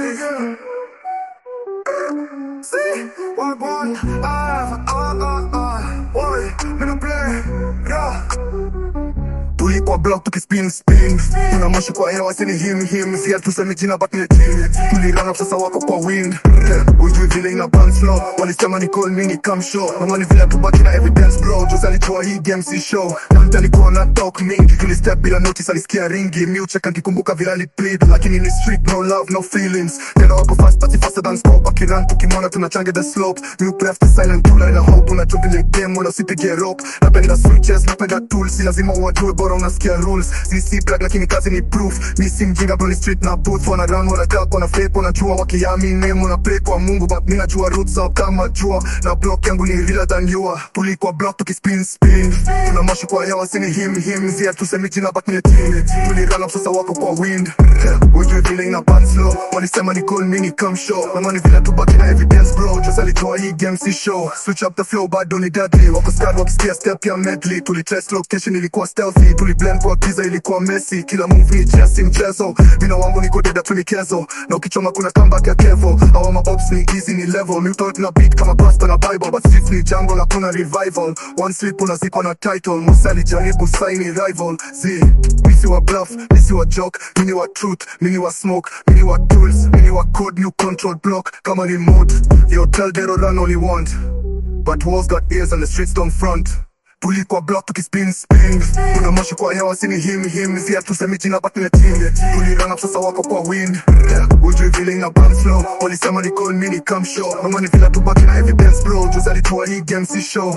nigga. See, boy, boy, ah, ah, ah, ah, boy, me no play, yeah. Tulikuwa block tukispin spin Tuna moshi kwa hewa sini him him Siya tuseme jina but ni team Tulirana sasa wako kwa wind yeah. Ujui vile ina bounce slow Walisema ni call me ni come show Mama vile tubaki na evidence bro Juzi alitoa hii game si show Na mtu alikuwa na talk mingi Kili step bila notice alisikia ringi Mi ucheka nikikumbuka vile aliplead Lakini ni street no love no feelings Tena wako fast party faster than scope Akiran tukimona tunachange the slope Mi upleft the silent killer na hope Unachungilia game wala usipige rope Napenda switches napenda tools Si lazima wajue bora unasikia rules sisi black lakini kazi ni proof mi si mjinga bro ni street na booth wana run wana tap wana fake wanajua wakiamini wana pray kwa Mungu but mimi najua roots zao kama jua na block yangu ni realer than you are tulikuwa block tukispin spin tuna moshi kwa hewa sini him him zia tusemi jina but ni team tulirun up sasa wako kwa wind yeah. ujue vile ina bounce slow walisema ni call me ni come show mama ni vile tubaki na evidence bro just alitoa hii game si show switch up the flow bado ni deadly wako scared wakisikia step ya medley tulitest location ilikuwa stealthy tuliblend kwa giza ilikuwa messy kila move ni chess mchezo mina wangu niko deda tu ni kezo na ukichoma kuna comeback ya kevo awa maops ni easy ni level mi utot na beat kama pasta na bible but streets ni jungle na kuna revival one slip unazikwa na title musa alijaribu saini rival z misi wa bluff misi wa joke mini wa truth mini wa smoke mini wa tools mini wa code new control block kama ni mode yo tell Dero run all you want but walls got ears and the streets don't front tulikuwa block tukispin spin kuna moshi kwa hewa sini him him zia tusemi jina but ni team tulirana sasa wako kwa wind yeah. ujui vile ina bounce slow walisema ni call me ni come show mama ni vile tubaki na evidence bro juzi alitoa hii game si show